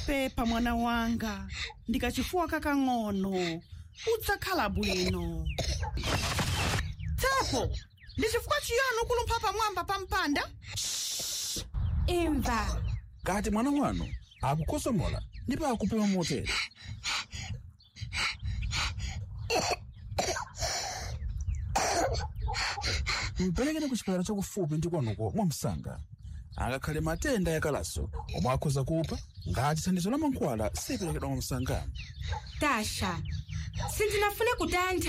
pepa mwana wanga ndikachifuwa kakang'ono udzakhala bwino tepo ndi chifukwa chiyani ukulumpha pamwamba pa mpanda imva kati mwana wanu akukosomola ndipo akupuma motere mperekeni ku chipatala chakufupi ndi kwanuko mwamsanga angakhale matenda yakalaso omwe akhoza kupha ngati thandizo la mankhwala siperekedwa mwamsanga tasha sindinafune kutaya nthawi